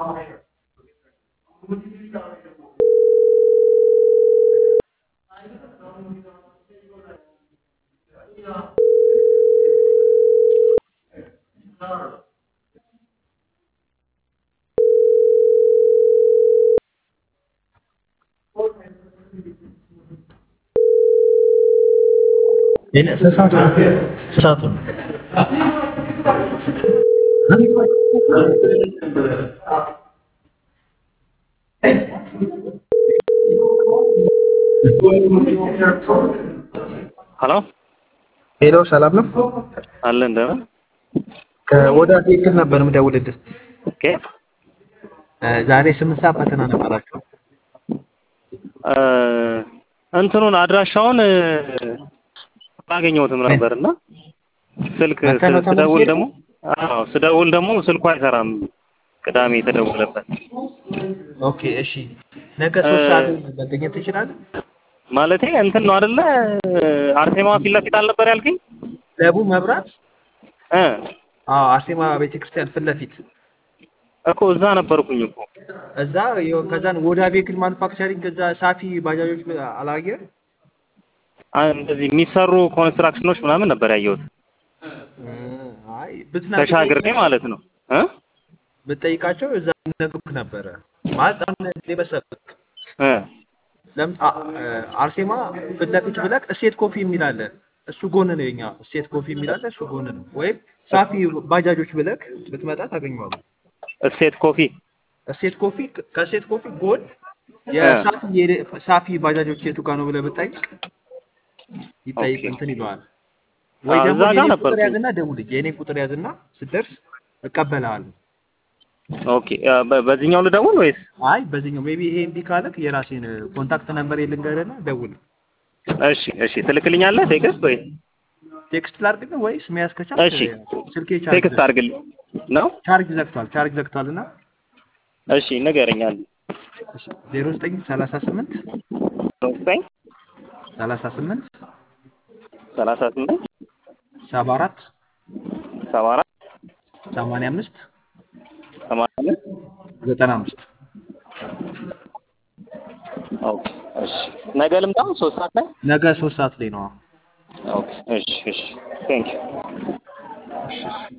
ሰዓቱ ሀሎ ሄሎ፣ ሰላም ነው? አለ እንደምን ከወዳ ትክክል ነበር የምደውልልህ። ኦኬ ዛሬ ስምንት ሰዓት ፈተና ነበራቸው። እ እንትኑን አድራሻውን እ አላገኘሁትም ነበርና ስልክ መተህ ነው ስደውል ተመልሼ? ደግሞ አዎ ስደውል ደግሞ ስልኩ አይሰራም። ቅዳሜ የተደወለበት ኦኬ እሺ፣ ነገ ሶስት እ ሰዓት መገኘት ትችላለህ? ማለቴ እንትን ነው አይደለ? አርሴማ ፊት ለፊት አልነበር ያልከኝ? ለቡ መብራት እ አዎ፣ አርሴማ ቤተክርስቲያን ፊት ለፊት እኮ እዛ ነበርኩኝ እኮ እዛ ይኸው፣ ከዛን ወዳ ቬክል ማኑፋክቸሪንግ እዛ ሳፊ ባጃጆች አላየህም? አ- እንደዚህ የሚሰሩ ኮንስትራክሽኖች ምናምን ነበር ያየሁት አይ ብትና ተሻግሬ ማለት ነው እ ብትጠይቃቸው እዛ ነግሩክ ነበረ ማለት አሁን የመሰሉት እ ለምን አ- አ- አርሴማ ፊት ለፊት ብለክ እሴት ኮፊ የሚል አለ። እሱ ጎን ነው የኛ እሴት ኮፊ የሚል አለ። እሱ ጎን ነው። ወይም ሳፊ ባጃጆች ብለክ ብትመጣ ታገኘዋለህ። እሴት ኮፊ እሴት ኮፊ ከእሴት ኮፊ ጎን የሳፊ የደ- ሳፊ ባጃጆች የቱ ጋር ነው ብለህ ብትጠይቅ ይጠይቅ ኦኬ። እንትን ይለዋል። ወይ አዎ፣ ደግሞ እዛ ጋር የኔን ቁጥር ነበርኩኝ። ያዝና ደውልኝ። የኔን ቁጥር ያዝና ስትደርስ እቀበልሃለሁ። ኦኬ አ፣ በ- በዚህኛው ልደውል ወይስ? አይ በዚህኛው ሜቢ ይሄ እምቢ ካለክ የራሴን ኮንታክት ነምበር ልንገርህና ደውል። እሺ እሺ ትልክልኛለህ ቴክስት ወይ ቴክስት ላድርግልህ ወይስ መያዝ ከቻልክ እሺ ስልኬ ቻርጅ ቴክስት አድርግልኝ ነው ቻርጅ ዘግቷል። ቻርጅ ዘግቷል እና እሺ ንገረኛል ዜሮ ዘጠኝ ሰላሳ ስምንት ዘጠኝ ሰላሳ ስምንት ሰላሳ ስምንት ሰባ አራት ሰባ አራት ሰማንያ አምስት ሰማንያ አምስት ዘጠና አምስት ኦኬ እሺ ነገ ልምጣ ሶስት ሰዓት ላይ ነገ ሶስት ሰዓት ላይ ነው። ኦኬ እሺ እሺ ቴንክ ዩ እሺ እሺ